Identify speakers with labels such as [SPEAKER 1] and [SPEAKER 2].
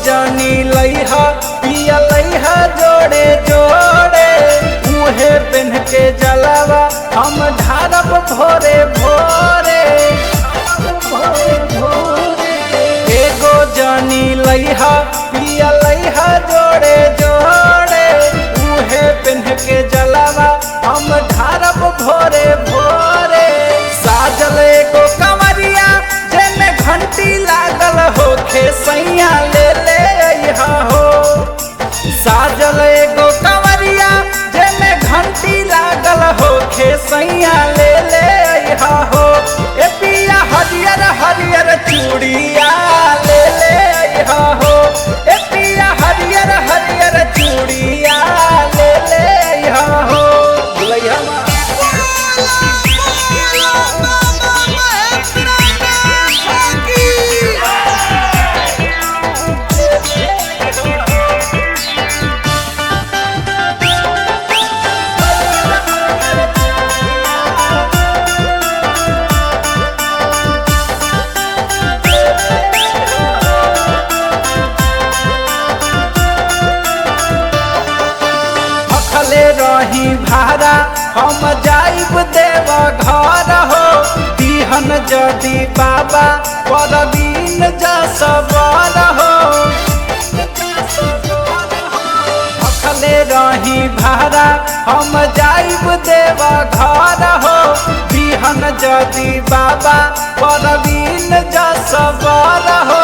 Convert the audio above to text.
[SPEAKER 1] जानी लइहा पिया लइहा जोड़े जोड़े मुहे पेन के जलावा हम ढारब भोरे भोरे भोरे भोरे एगो जानी लइहा पिया लइहा जोड़े जोड़े मुहे पेन के जलावा हम ढारब भोरे भोरे साजल एगो कमरिया जेने घंटी लागल होखे सैया ले ले अइहा हो साजल एगो कमरिया जेने घंटी लागल होखे सैया ले ले अइहा हो ए पिया हरियर हरियर चूड़िया ले ले अइहा हो ए पिया हरियर हरियर चूड़िया ले ले अइहा हो लइहा मा भखले रही भारा हम जाइब देव घर हो दिहन जदि बाबा परवीन जसबर हो भखले रही भारा हम जाइब देव घर हो दिहन जदि बाबा परवीन जसबर हो